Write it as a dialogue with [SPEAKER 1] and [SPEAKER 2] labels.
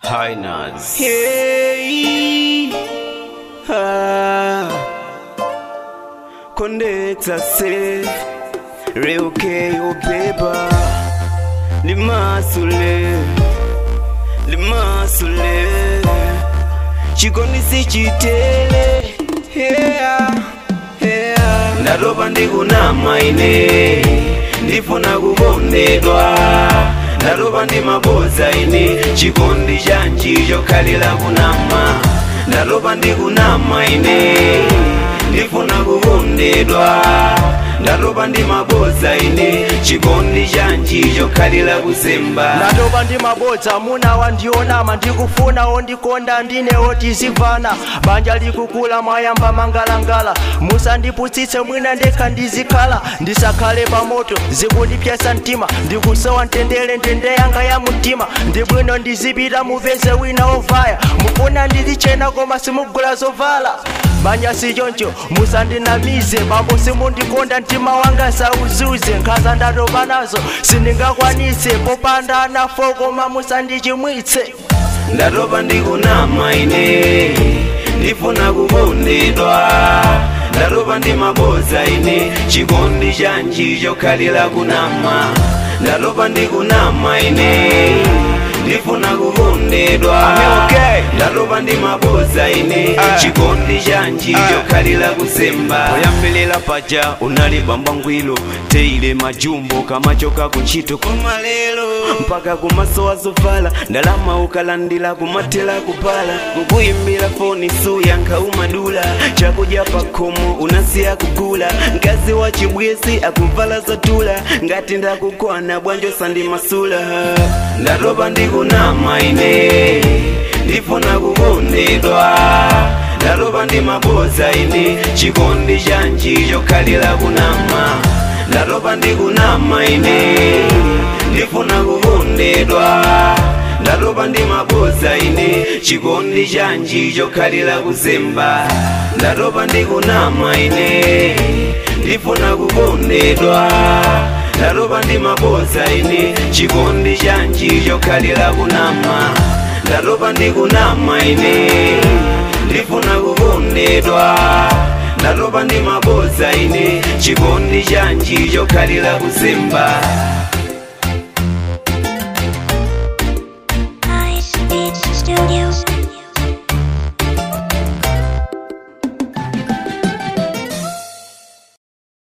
[SPEAKER 1] Highness.
[SPEAKER 2] Hey, ah, Kondeta se Reuke ubeba Limasule Limasule Chikoni si chitele Yeah, yeah Ndaroba ndikunama ine Ndifuna kukondedwa ndaroba ndi maboza ine chikondi chanji chokhalira kunama ndaroba ndi kunama ine ndifuna kukondedwa ndaroba ndi maboza ine chikondi chanji chokhalira kusemba
[SPEAKER 3] ndatopa ndi mabodza muna wandionama ndikufuna ondikonda ndinewo tizimvana banja likukula mwayamba mangalangala musandiputsitse mwina ndekha ndizikhala ndisakhale pamoto zikundipyesa mtima ndikusowa ntendere ntende yanga ya mtima ndibwino ndizipita mupeze wina ovaya mufuna ndizichena koma simugula zovala banja sichoncho musandinamize bambo simundikonda mtima wanga sauzuze nkhaza ndatopa nazo sindingakwanitse popanda anafo koma musandichimwitse
[SPEAKER 2] ndatopa ndikunama ine ndifuna kukondedwa ndatopa ndi maboza ine chikondi chanji chokhalira kunama ndatopa ndikunama ine ndifuna kukondedwa ndatopa ndi maboza ine chikondi chanji chokhalira kusemba
[SPEAKER 1] Oyambelera paja unali bambangwilo teile majumbo kamachoka kuntchito koma lero mpaka kumasowa zovala ndalama ukalandira kumathera kupala kukuyimbira foni suyankha umadula chakudya pakhomo unasiya kugula mkazi wa chibwezi akuvala zatula ngati ndakukwana bwanjo sandimasula
[SPEAKER 2] ndatopa ndikunama ine ndifuna kukondedwa ndatopa ndi maboza ine chikondi chanji chokhalira kunama ndatopa ndikunama ine ndifuna kukondedwa ndatopa ndi maboza ine chikondi chanji chokhalira kusemba ndatopa ndikunama ine ndifuna kukondedwa ndatopa ndi maboza ine chikondi chanji chokhalira kunama ndatopa ndikunama ine ndifuna kukondedwa ndatopa ndi maboza ine chikondi chanji chokhalira kusemba